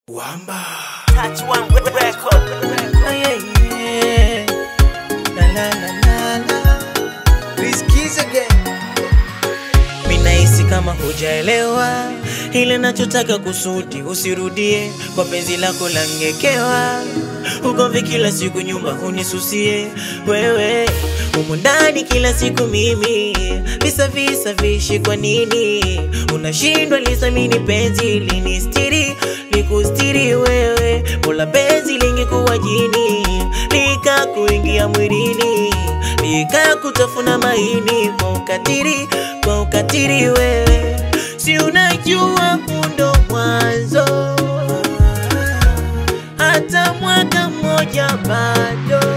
Wamba. Touch one record. Yeah, yeah. La, la, la, la, la. Rizkies again. Minahisi kama hujaelewa ile nachotaka kusudi, usirudie kwa penzi lako langekewa. Ugomvi kila siku, nyumba hunisusie wewe, humu ndani kila siku mimi, visa visa vishi. Kwa nini unashindwa lisamini penzi linistiri likustiri wewe? Mola penzi lingekuwa jini likakuingia mwilini likakutafuna maini kwa ukatiri kwa ukatiri wewe, si unajua kundo mwanzo hata mwaka mmoja bado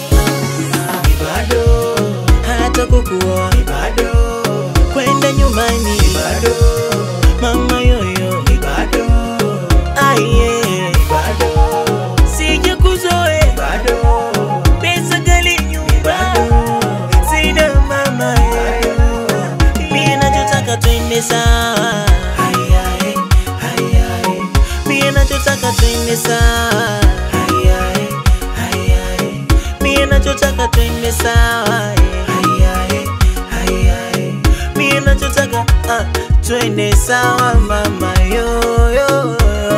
bado hata kukuoa Bado. kwenda nyumbani Bado. mama yoyo Bado. aye Bado. sija kuzoe Bado. pesa gali nyumba sina mama mie nachotaka twende sawa Ai, ai, ai, ai. mie nachotaka twende sawa Ai, ai, ai, ai. mie nachotaka twende sawa Ai, ai, ai, ai. mie nachotaka ah, twende sawa mama yoyo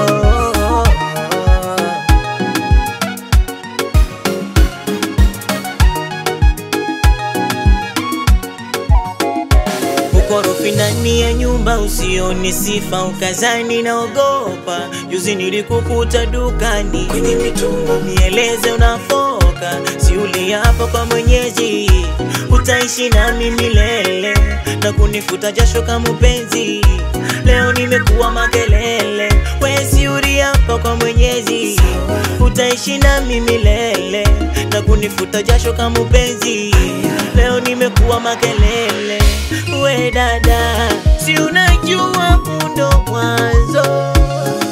ukorofi ndani ya nyumba usioni sifa ukazani naogopa juzi nilikukuta dukani Kwenye mitumba. nieleze unafoka si uliapa kwa mwenyezi utaishi nami milele na kunifuta jasho kama mpenzi leo nimekuwa makelele wesi uliapa kwa mwenyezi utaishi nami milele na kunifuta jasho kama mpenzi leo nimekuwa makelele we dada si unajua kundo mwanzo